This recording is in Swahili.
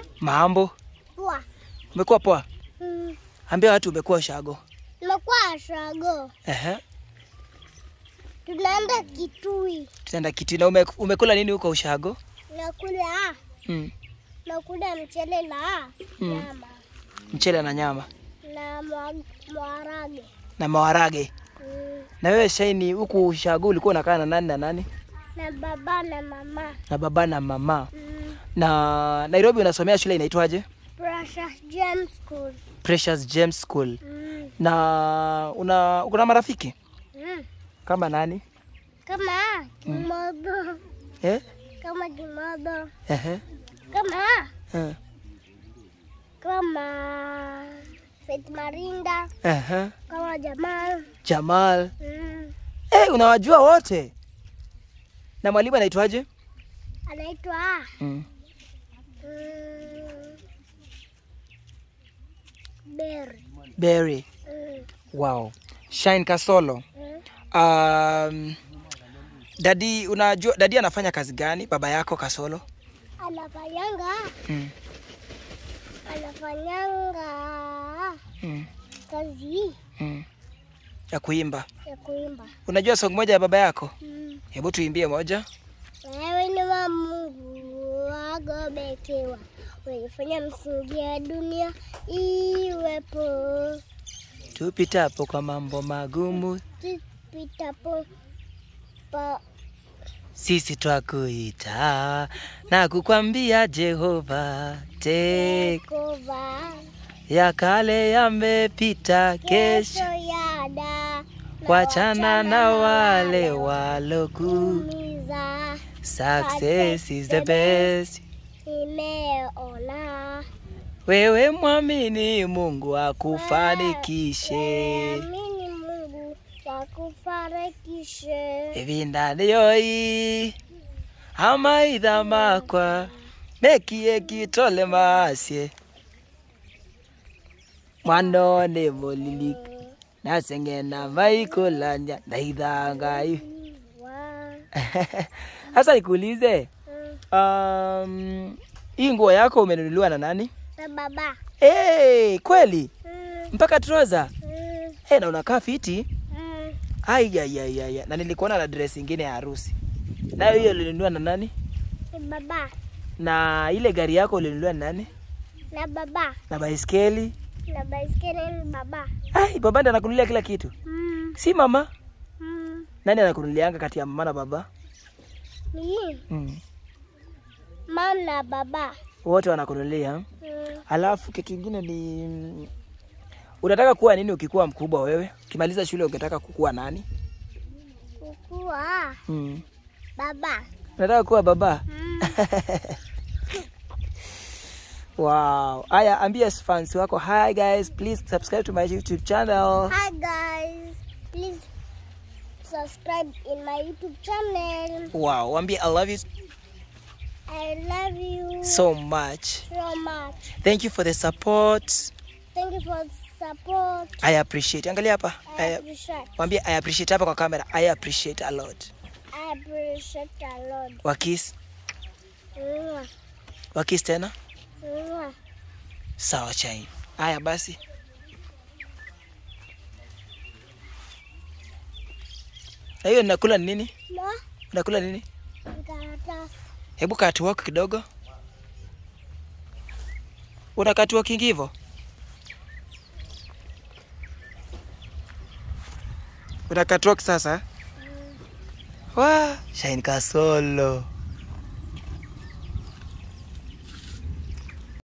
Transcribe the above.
Mambo, Poa. umekuwa poa? Mm. Ambia watu umekuwa shago. Nimekuwa shago. Ehe, Tunaenda Kitui. tutaenda kitu. Na ume, umekula nini huko ushago? Nakula Mm. nakula mchele na Mm. nyama Mchele na nyama na mwa- maharage. na maharage. Mm. Na wewe Shaini, huku ushago ulikuwa unakaa na nani na nani? Na baba na mama. Na baba na mama. Mm. Na Nairobi unasomea shule inaitwaje? Precious James School. Precious James School. Mm. Na una uko na marafiki Mm. kama nani? Kama kimodo. Eh? Kama kimodo. Ehe. Kama Eh. kama Faith Marinda. Ehe. Kama Jamal. Jamal. Mm. Eh, unawajua wote. Na mwalimu anaitwaje? Anaitwa Mm. mm, Berry. Berry. Mm. Wow. Shine Kasolo. Mm. Um, dadi unajua dadi anafanya kazi gani? Baba yako Kasolo? Anafanyanga Mm. anafanyanga Mm. kazi Mm. Ya kuimba. ya kuimba. Unajua song moja ya baba yako? Mm. Hebu tuimbie moja. Wewe ni wa Mungu wagobekewa, ulifanya msingi ya dunia iwepo, Tupitapo kwa mambo magumu, tupitapo pa sisi twakuita na kukwambia Jehova, te kova ya kale yamepita, kesho kesho yada wachana na wale waloku. kuumiza Success is the best. imeona Wewe mwamini Mungu akufanikishe. amini Mungu wakufanikishe Evinda yoi amaitha makwa mekie kitole masye mwanone molili naseng'ena maikulanya ndaitha ngai wa sasa nikuulize mm, um, hii nguo yako umenunuliwa na nani na baba hey, kweli mm, mpaka troza mm, hey, na unakaa fiti mm. Aiyaiyaiya, na nilikuona na dress ingine ya harusi, nayo hiyo ulinunua na nani? Ni baba Na ile gari yako ulinunua na nani? na baba Na baiskeli? na baiskeli ni baba Ai, baba ndiye anakununulia kila kitu, mm, si mama? mm. Nani anakununulianga kati ya mama na baba? ni Mm. mama na baba Wote wanakununulia. mm. Alafu kitu kingine ni mm, unataka kuwa nini ukikuwa mkubwa wewe? Ukimaliza shule ungetaka kukuwa nani? kukua Mm. baba Unataka kuwa baba? mm. Wow. Aya, ambia fans wako, hi guys, please subscribe to my YouTube channel. Hi guys, please subscribe in my YouTube channel. Wow, wambie I love you I love you so much. so much. Thank you for the support. Thank you for support. I appreciate. Angalia hapa. I I, appreciate. wambie I appreciate hapa kwa kamera. I appreciate a lot. I appreciate a lot. Wakis, Mwah, wakis tena. mwah. Sawa chai. Haya basi. Na hiyo ninakula ni nini? No, Unakula nini? karatasi. Hebu catwalk kidogo. Una catwalking hivyo? Una catwalk sasa? Wa, Shine Kasolo.